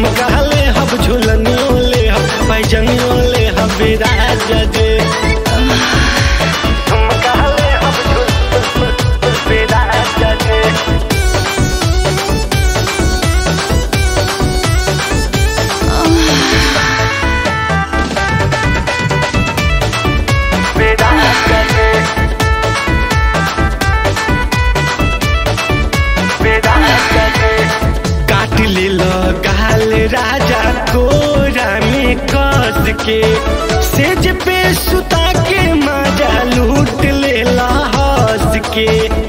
झुमका ले हब झुलनियो ले हब पैजनियो ले हब राजा जे झुमका ले हब झुल राजा जे राजा जे राजा जे काट ले गाल राजा कोरा में कस के सेज पे सुता के मजा लूट ले हंस के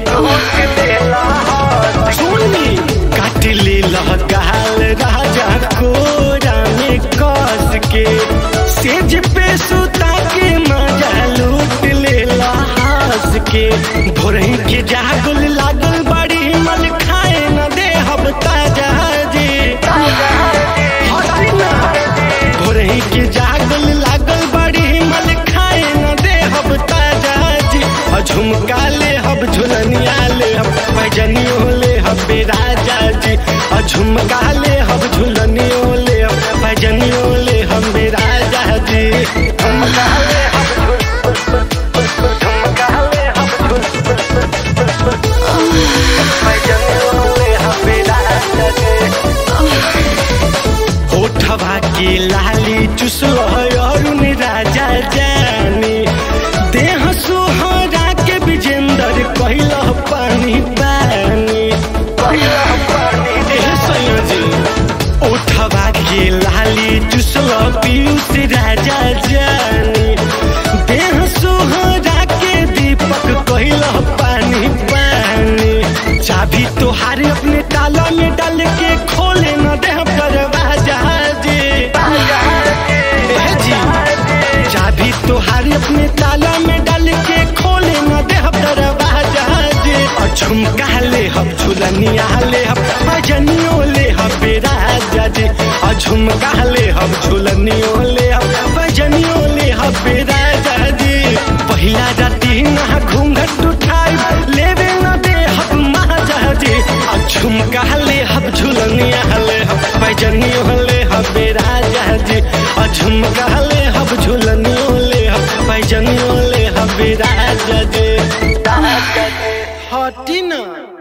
सुनी काट ले गाल राजा कोरा में कस के सेज पे सुता के मजा लूट ले हंस के भोरही के जागल लागल बड़ी मन खाए न दे हब ताजा जी हसीना भोरही के जागल लागल बड़ी मन खाए न दे हब ताजा जी आ झुमका ले हब झुलनिया ले हब पैजनियो ले हब राजा जी आ झुमका ले हब झुलनियो ले हब पैजनियो ले हब राजा जी झुमका ले हब झुल झुमका ले हब झुल पैजनियो ले हब राजा जी होठवा के लाली चुसल अरुण राजा जानी देह सोहरा के विजेंदर कहल पानी पानी एह संयोजी ओठवा के लाली चुसल पीयूष राजा जानी देह सोहरा के दीपक कहल पानी पानी चाबी तोहार अपने ताला में डाल के खोले न दे दरवाजा जी एह जी चाबी तोहार अपने ताला में डाल के खोले न दे दरवाजा जी और झुमका ले हब झुलनिया ले हब भजनियो ले हब राजा जी और झुमका ले हब झुलनियो ले हब भजनियो ले हब राजा जी पहिला राती ना घूंघट उठाई लेवे न दे हब महाजा जी और झुमका ले हब झुलनिया ले हब भजनियो ले हब राजा जी और झुमका ले हब झुलनियो ले हब भजनियो ले हब राजा जी हटी ना